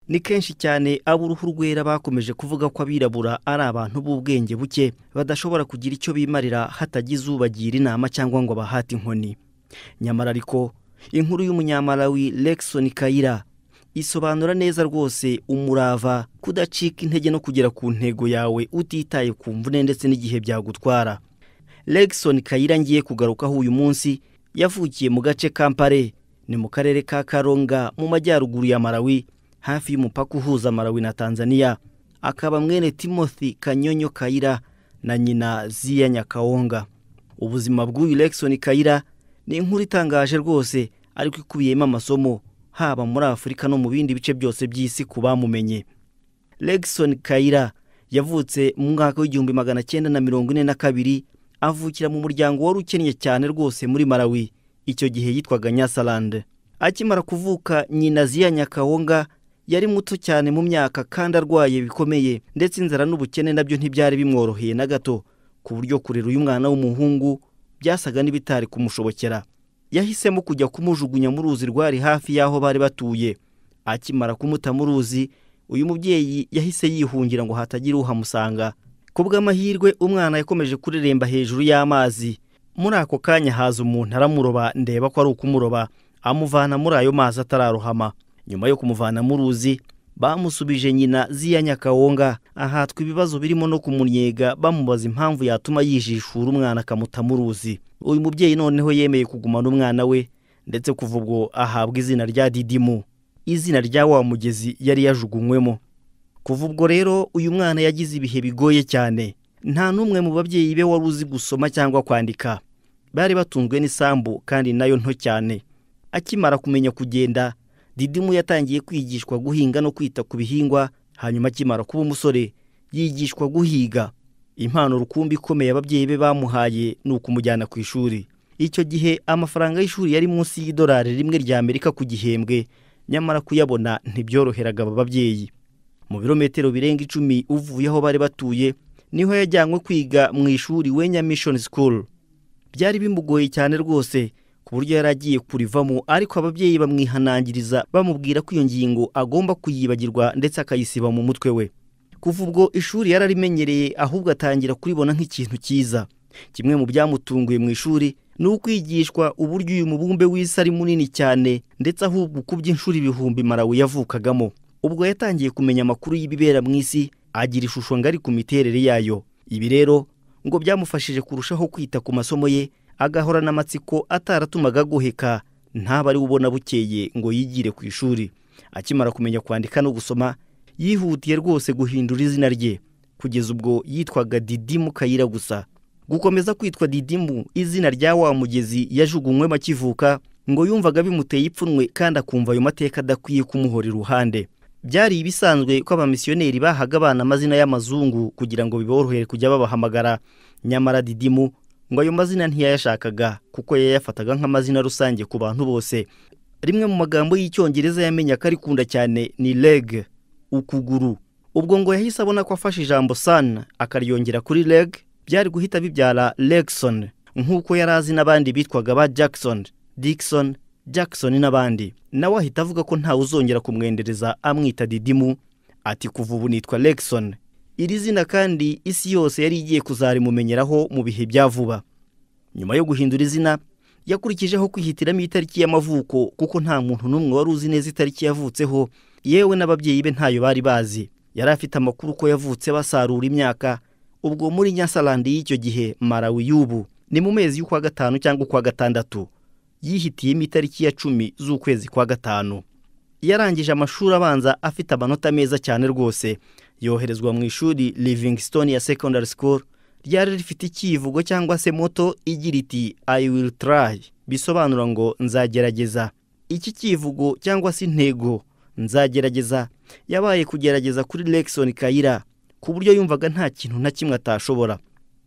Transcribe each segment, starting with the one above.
ni kenshi cyane ab'uruhu rwera bakomeje kuvuga ko abirabura ari abantu b'ubwenge buke badashobora kugira icyo bimarira hatagize ubagira inama cyangwa ngo abahate inkoni nyamara ariko inkuru y'umunyamarawi Lexon Kayira isobanura neza rwose umurava kudacika intege no kugera ku ntego yawe utitaye ku mvune ndetse n'igihe byagutwara Legson Kayira ngiye kugarukaho uyu munsi yavukiye mu gace ka Mpare ni mu karere ka Karonga mu majyaruguru ya Malawi hafi y'umupaka uhuza Malawi na Tanzania akaba mwene Timothy Kanyonyo Kayira na nyina Zia Nyakawonga ubuzima bw'uyu Legson Kayira ni inkuru itangaje rwose ariko ikubiyemo amasomo haba muri afurika no mu bindi bice byose by'isi ku bamumenye Legson Kayira yavutse mu mwaka w'igihumbi magana cyenda na mirongo ine na kabiri avukira mu muryango wari ukennye cyane rwose muri Malawi icyo gihe yitwaga Nyasalande akimara kuvuka nyina Zia Nyakawonga yari muto cyane mu myaka kandi arwaye bikomeye ndetse inzara n'ubukene nabyo ntibyari bimworoheye na gato ku buryo kurera uyu mwana w'umuhungu byasaga n'ibitari kumushobokera yahisemo kujya kumujugunya mu ruzi rwari hafi y'aho bari batuye akimara kumuta mu ruzi uyu mubyeyi yahise yihungira ngo hatagira uhamusanga ku bw'amahirwe umwana yakomeje kureremba hejuru y'amazi muri ako kanya haza umuntu aramuroba ndeba ko ari ukumuroba amuvana muri ayo mazi atararohama nyuma yo kumuvana mu ruzi bamusubije nyina Zia Nyakawonga ahatwa ibibazo birimo no kumunyega bamubaza impamvu yatuma yijishura umwana akamuta mu ruzi uyu mubyeyi noneho yemeye kugumana umwana we ndetse kuva ubwo ahabwa izina rya Didimu izina rya wa mugezi yari yajugunywemo kuva ubwo rero uyu mwana yagize ibihe bigoye cyane nta n'umwe mu babyeyi be wari uzi gusoma cyangwa kwandika bari batunzwe n'isambu kandi nayo nto cyane akimara kumenya kugenda didimu yatangiye kwigishwa guhinga no kwita ku bihingwa hanyuma akimara kuba umusore yigishwa guhiga impano rukumbi ikomeye ababyeyi be bamuhaye ni ukumujyana ku ishuri icyo gihe amafaranga y'ishuri yari munsi y'idolari rimwe rya amerika ku gihembwe nyamara kuyabona ntibyoroheraga aba babyeyi mu birometero birenga icumi uvuye aho bari batuye niho yajyanywe kwiga mu ishuri wenya mishoni sikuru byari bimugoye cyane rwose ku buryo yari agiye kurivamo ariko ababyeyi bamwihanangiriza bamubwira ko iyo ngingo agomba kuyibagirwa ndetse akayisiba mu mutwe we kuva ubwo ishuri yari arimenyereye ahubwo atangira kuribona nk'ikintu cyiza kimwe mu byamutunguye mu ishuri ni ukwigishwa uburyo uyu mubumbe w'isi ari munini cyane ndetse ahubwo uko by'inshuro ibihumbi marawe yavukagamo ubwo yatangiye kumenya amakuru y'ibibera mu isi agira ishusho ngari ku miterere yayo ibi rero ngo byamufashije kurushaho kwita ku masomo ye agahorana amatsiko ataratumaga agoheka ntabwo ari ubona bukeye ngo yigire ku ishuri akimara kumenya kwandika no gusoma yihutiye rwose guhindura izina rye kugeza ubwo yitwaga didimu kayira gusa gukomeza kwitwa didimu izina rya wa mugezi yajugunywemo akivuka ngo yumvaga bimuteye ipfunwe kandi akumva ayo mateka adakwiye kumuhora iruhande byari ibisanzwe ko abamisiyoneri bahaga abana amazina y'amazungu kugira ngo biborohere kujya babahamagara nyamara didimu ngo ayo mazina ntiyayashakaga kuko yayafataga nk'amazina rusange ku bantu bose rimwe mu magambo y'icyongereza yamenya ko arikunda cyane ni leg ukuguru ubwo ngo yahise abona ko afashe ijambo san akaryongera kuri leg byari guhita bibyara legson nk'uko yari azi n'abandi bitwaga ba jackson dixon jackson n'abandi nawe ahita avuga ko ntawe uzongera kumwendereza amwita didimu ati kuva ubu nitwa legson iri zina kandi isi yose yari igiye kuzarimumenyeraho mu bihe bya vuba nyuma yo guhindura izina yakurikijeho kwihitiramo itariki y'amavuko kuko nta muntu n'umwe wari uzi neza itariki yavutseho yewe n'ababyeyi be ntayo bari bazi yari afite amakuru ko yavutse basarura imyaka ubwo muri nyasalandi y'icyo gihe marawi y'ubu ni mu mezi y'ukwa gatanu cyangwa ukwa gatandatu yihitiyemo itariki ya cumi z'ukwezi kwa gatanu yarangije amashuri abanza afite amanota meza cyane rwose yoherezwa mu ishuri Livingstone ya secondary school ryari rifite icyivugo cyangwa se moto igira iti i will try bisobanura ngo nzagerageza iki cyivugo cyangwa se intego nzagerageza yabaye kugerageza kuri Lexon Kayira ku buryo yumvaga nta kintu na kimwe atashobora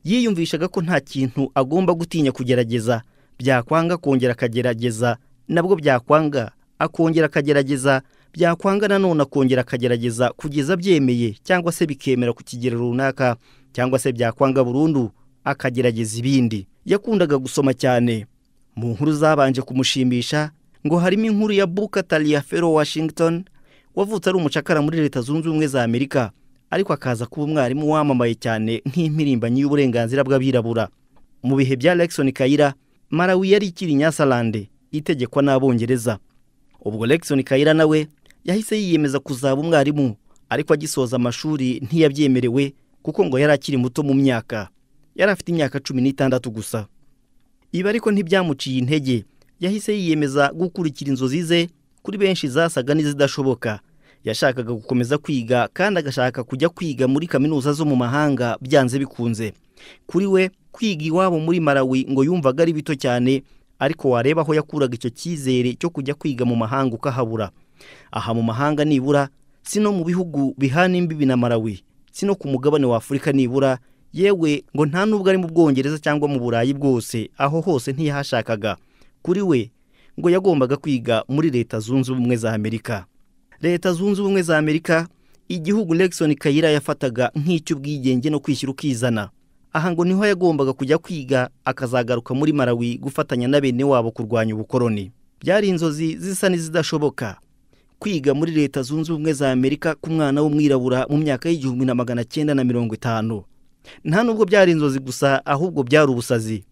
yiyumvishaga ko nta kintu agomba gutinya kugerageza byakwanga kongera akagerageza nabwo byakwanga akongera akagerageza byakwanga nanone akongera akagerageza kugeza abyemeye cyangwa se bikemera ku kigero runaka cyangwa se byakwanga burundu akagerageza ibindi yakundaga gusoma cyane mu nkuru zabanje kumushimisha ngo harimo inkuru ya buka taliya fero washington wavutse ari umucakara muri leta zunze ubumwe za amerika ariko akaza kuba umwarimu wamamaye cyane nk'impirimbanyi y'uburenganzira bw'abirabura mu bihe bya Lexon Kayira Malawi yari ikiri Nyasalande itegekwa n'abongereza ubwo Lexon Kayira nawe yahise yiyemeza kuzaba umwarimu ariko agisoza amashuri ntiyabyemerewe kuko ngo yari akiri muto mu myaka yari afite imyaka cumi n'itandatu gusa ibi ariko ntibyamuciye intege yahise yiyemeza gukurikira inzozi ze kuri benshi zasaga n'izidashoboka yashakaga gukomeza kwiga kandi agashaka kujya kwiga muri kaminuza zo mu mahanga byanze bikunze kuri we kwiga iwabo muri Malawi ngo yumvaga ari bito cyane ariko wareba aho yakuraga icyo cyizere cyo kujya kwiga mu mahanga ukahabura aha mu mahanga nibura si no mu bihugu bihana imbibi na Malawi si no ku mugabane wa Afurika nibura yewe ngo nta nubwo ari mu Bwongereza cyangwa mu Burayi bwose aho hose ntiyahashakaga kuri we ngo yagombaga kwiga muri leta zunze ubumwe za Amerika leta zunze ubumwe za Amerika igihugu Nixon Kayira yafataga nk'icy'ubwigenge no kwishyira ukizana aha ngo niho yagombaga kujya kwiga akazagaruka muri Malawi gufatanya na bene wabo kurwanya ubukoloni byari inzozi zisa n'izidashoboka kwiga muri leta zunze ubumwe za amerika ku mwana w'umwirabura mu myaka y'igihumbi na magana cyenda na mirongo itanu nta nubwo byari inzozi gusa ahubwo byari ubusazi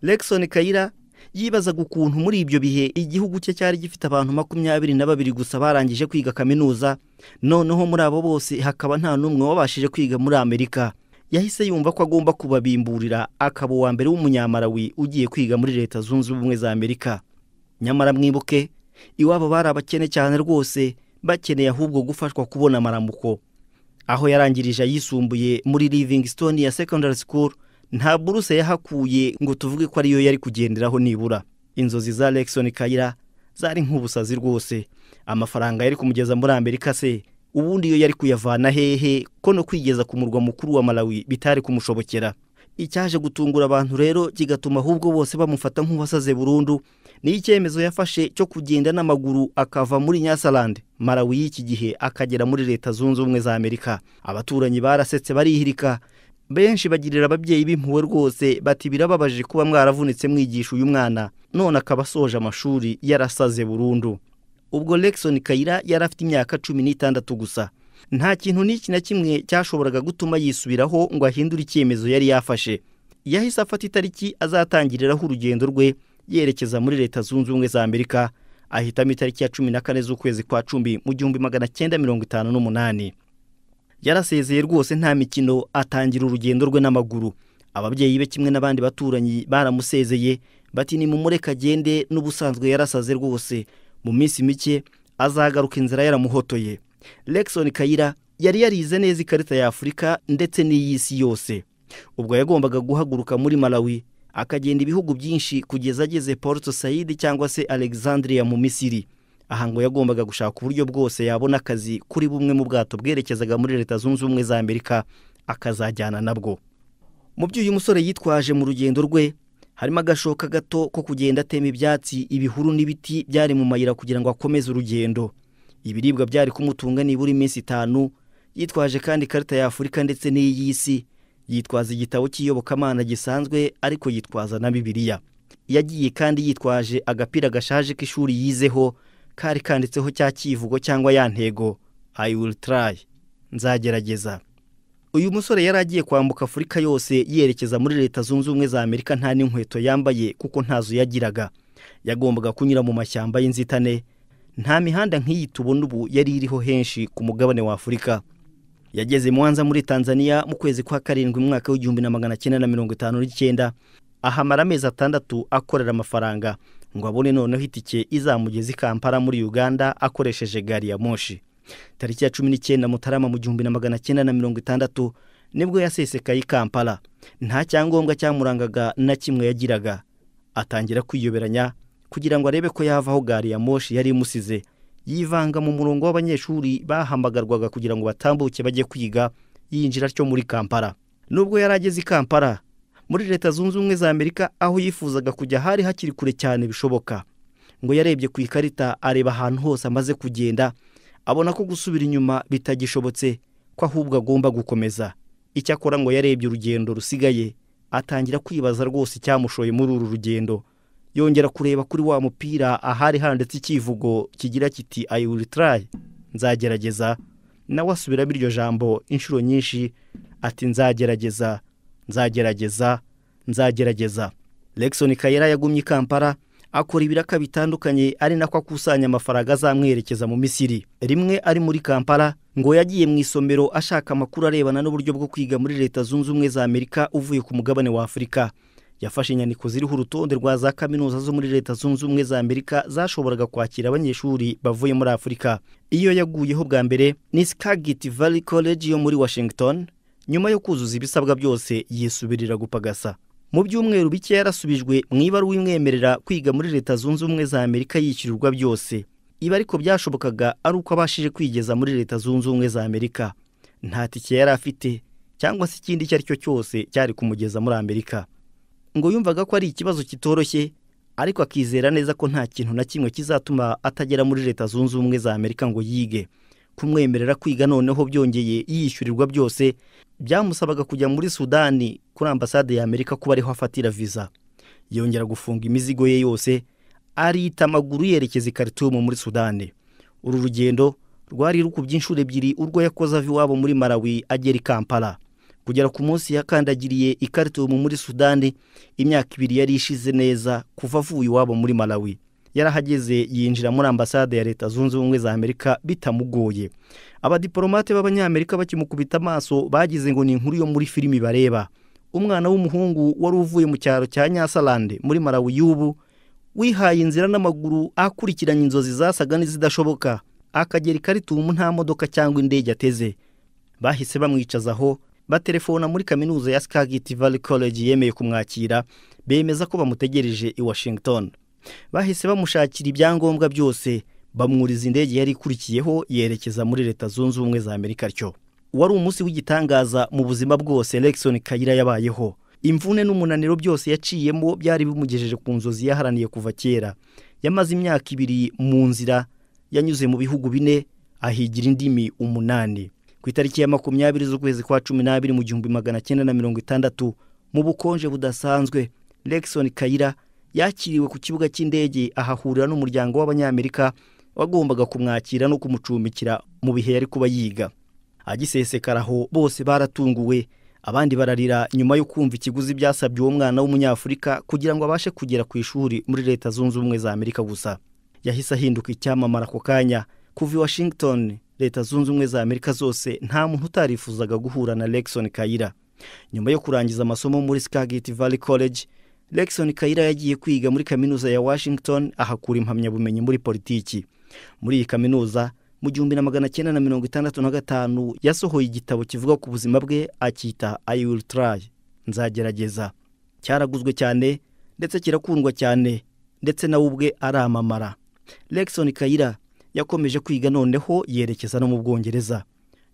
Lexon Kayira yibazaga ukuntu muri ibyo bihe igihugu cye cyari gifite abantu makumyabiri na babiri gusa barangije kwiga kaminuza noneho muri abo bose hakaba nta n'umwe wabashije kwiga muri amerika yahise yumva ko agomba kubabimburira akaba uwa mbere w'umunyamarawi ugiye kwiga muri leta zunze ubumwe za amerika nyamara mwibuke iwabo bari abakene cyane rwose bakeneye ahubwo gufashwa kubona amaramuko aho yarangirije ayisumbuye muri livingstone ya secondary school nta buruse yahakuye ngo tuvuge ko ariyo yari kugenderaho nibura inzozi za Lexon Kayira zari nk'ubusazi rwose amafaranga yari kumugeza muri Amerika se ubundi yo yari kuyavana hehe ko no kwigeza ku murwa mukuru wa Malawi bitari kumushobokera icyaje gutungura abantu rero kigatuma ahubwo bose bamufata nk'uwasaze burundu ni icyemezo yafashe cyo kugenda n'amaguru akava muri nyasalande Malawi y'iki gihe akagera muri leta zunze ubumwe za amerika abaturanyi barasetse barihirika benshi bagirira ababyeyi b'impuwe rwose bati birababaje kuba mwaravunitse mwigisha uyu mwana none akaba asoje amashuri yarasaze burundu ubwo Lexon Kayira yari afite imyaka cumi n'itandatu gusa nta kintu n'iki na kimwe cyashoboraga gutuma yisubiraho ngo ahindure icyemezo yari yafashe yahise afata itariki azatangiriraho urugendo rwe yerekeza muri leta zunze ubumwe za amerika ahitamo itariki ya cumi na kane z'ukwezi kwa cumi mu gihumbi magana cyenda mirongo itanu n'umunani yarasezeye rwose nta mikino atangira urugendo rwe n'amaguru ababyeyi be kimwe n'abandi baturanyi baramusezeye bati ni mumureka agende n'ubusanzwe yarasaze rwose mu minsi mike azagaruka inzira yaramuhotoye Lexon Kayira yari yarize neza ikarita ya Afurika ndetse n'iy'isi yose ubwo yagombaga guhaguruka muri Malawi akagenda ibihugu byinshi kugeza ageze Port Said cyangwa se Alexandria mu Misiri aha ngo yagombaga gushaka uburyo bwose yabona akazi kuri bumwe mu bwato bwerekezaga muri leta zunze ubumwe za Amerika akazajyana nabwo mu byo uyu musore yitwaje mu rugendo rwe harimo agashoka gato ko kugenda atema ibyatsi ibihuru n'ibiti byari mu mayira kugira ngo akomeze urugendo ibiribwa byari kumutunga nibura iminsi itanu yitwaje kandi ikarita ya afurika ndetse n'iy'isi yitwaza igitabo cy'iyobokamana gisanzwe ariko yitwaza na bibiliya yagiye kandi yitwaje agapira gashaje k'ishuri yizeho kari kanditseho cya kivugo cyangwa ya ntego i will try nzagerageza uyu musore yari agiye kwambuka afurika yose yerekeza muri leta zunze ubumwe za amerika nta n'inkweto yambaye kuko ntazo yagiraga yagombaga kunyura mu mashyamba y'inzitane nta mihanda nk'iyi tubona ubu yari iriho henshi ku mugabane wa afurika yageze muhanza muri tanzania mu kwezi kwa karindwi mu mwaka w'igihumbi na magana cyenda na mirongo itanu n'icyenda ahamara amezi atandatu akorera amafaranga ngo abone noneho itike izamugeza i kampala muri uganda akoresheje gari ya moshi tariki ya cumi n'icyenda mutarama mu gihumbi na magana cyenda na mirongo itandatu nibwo yasesekaye i kampala nta cyangombwa cyamurangaga na kimwe yagiraga atangira kwiyoberanya kugira ngo arebe ko yava aho gari ya moshi yari imusize yivanga mu murongo w'abanyeshuri bahamagarwaga kugira ngo batambuke bajye kwiga yinjira atyo muri kampala nubwo yari ageze i kampala muri leta zunze ubumwe za amerika aho yifuzaga kujya hari hakiri kure cyane bishoboka ngo yarebye ku ikarita areba ahantu hose amaze kugenda abona ko gusubira inyuma bitagishobotse ko ahubwo agomba gukomeza icyakora ngo yarebye urugendo rusigaye atangira kwibaza rwose icyamushoye muri uru rugendo yongera kureba kuri wa mupira ahari handitse icyivugo kigira kiti I will try nzagerageza nawe asubiramo iryo jambo inshuro nyinshi ati nzagerageza nzagerageza nzagerageza Lexon kayera yagumye i kampala akora ibiraka bitandukanye ari nako akusanya amafaranga azamwerekeza mu misiri rimwe ari muri kampala ngo yagiye mu isomero ashaka amakuru arebana n'uburyo bwo kwiga muri leta zunze ubumwe za amerika uvuye ku mugabane wa afurika yafashe inyandiko ziriho urutonde rwa za kaminuza zo muri leta zunze ubumwe za amerika zashoboraga kwakira abanyeshuri bavuye muri afurika iyo yaguyeho bwa mbere ni skagit valley college yo muri washington nyuma yo kuzuza ibisabwa byose yisubirira gupagasa mu byumweru bike yarasubijwe mu ibaruwa imwemerera kwiga muri leta zunze ubumwe za amerika yishyurirwa byose ibi ariko byashobokaga ari uko abashije kwigeza muri leta zunze ubumwe za amerika nta tike yari afite cyangwa se ikindi icyo ari cyo cyose cyari kumugeza muri amerika ngo yumvaga ko ari ikibazo kitoroshye ariko akizera neza ko nta kintu na kimwe kizatuma atagera muri leta zunze ubumwe za amerika ngo yige kumwemerera kwiga noneho byongeye yishyurirwa byose byamusabaga kujya muri sudani kuri ambasade ya amerika kuba ariho afatira viza yongera gufunga imizigo ye yose arita amaguru yerekeza i karitumu muri sudani uru rugendo rwari rukubye inshuro ebyiri urwo yakoze ava iwabo muri marawi agera i kampala kugera ku munsi yakandagiriye i karitumu muri sudani imyaka ibiri yari ishize neza kuva avuye iwabo muri marawi yarahageze yinjira muri ambasade ya leta zunze ubumwe za amerika bitamugoye abadiporomate b'abanyamerika bakimukubita amaso bagize ngo ni inkuru yo muri filimi bareba umwana w'umuhungu wari uvuye mu cyaro cya nyasarande muri marawi y'ubu wihaye inzira n'amaguru akurikiranye inzozi zasaga n'izidashoboka akagera i karitumu nta modoka cyangwa indege ateze bahise bamwicazaho batelefona muri kaminuza ya skagit valley college yemeye kumwakira bemeza ko bamutegereje i washington bahise bamushakira ibyangombwa byose bamwuriza indege yari ikurikiyeho yerekeza muri leta zunze ubumwe za amerika atyo wari umunsi w'igitangaza mu buzima bwose Lexon kayira yabayeho imvune n'umunaniro byose yaciyemo byari bimugejeje ku nzozi yaharaniye kuva kera yamaze imyaka ibiri mu nzira yanyuze mu bihugu bine ahigira indimi umunani ku itariki ya makumyabiri z'ukwezi kwa cumi n'abiri mu gihumbi magana cyenda na mirongo itandatu mu bukonje budasanzwe Lexon kayira yakiriwe ku kibuga cy'indege ahahurira n'umuryango w'abanyamerika wagombaga kumwakira no kumucumbikira mu bihe yari kuba yiga agisesekara aho bose baratunguwe abandi bararira nyuma yo kumva ikiguzi byasabye uwo mwana w'umunyafurika kugira ngo abashe kugera ku ishuri muri leta zunze ubumwe za amerika gusa yahise ahinduka icyamamara ako kanya kuva i washington leta zunze ubumwe za amerika zose nta muntu utarifuzaga guhura na Lexon kayira nyuma yo kurangiza amasomo muri skagit valley college Lexon Kayira yagiye kwiga muri kaminuza ya Washington ahakura impamyabumenyi muri politiki. Muri iyi kaminuza mu gihumbi na magana cyenda na mirongo itandatu na gatanu yasohoye igitabo kivuga ku buzima bwe akita I will try nzagerageza. Cyaraguzwe cyane ndetse kirakundwa cyane ndetse nawe ubwe aramamara. Lexon Kayira yakomeje kwiga noneho yerekeza no mu Bwongereza.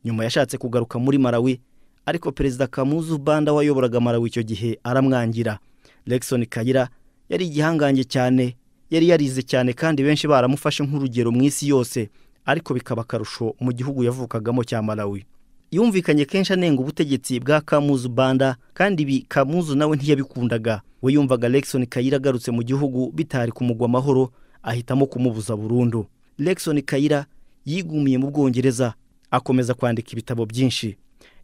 Nyuma yashatse kugaruka muri Marawi ariko Perezida Kamuzu Banda wayoboraga Marawi icyo gihe aramwangira. Lexon Kayira yari igihangange cyane yari yarize cyane kandi benshi baramufashe nk'urugero mu isi yose ariko bikaba akarusho mu gihugu yavukagamo cya Malawi yumvikanye kenshi anenga ubutegetsi bwa Kamuzu Banda kandi ibi Kamuzu nawe ntiyabikundaga we yumvaga Lexon Kayira agarutse mu gihugu bitari kumugwa amahoro ahitamo kumubuza burundu Lexon Kayira yigumiye mu Bwongereza akomeza kwandika ibitabo byinshi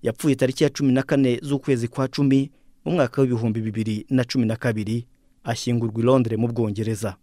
yapfuye tariki ya cumi na kane z'ukwezi kwa cumi mu mwaka w'ibihumbi bibiri na cumi na kabiri ashyingurwa i londres mu bwongereza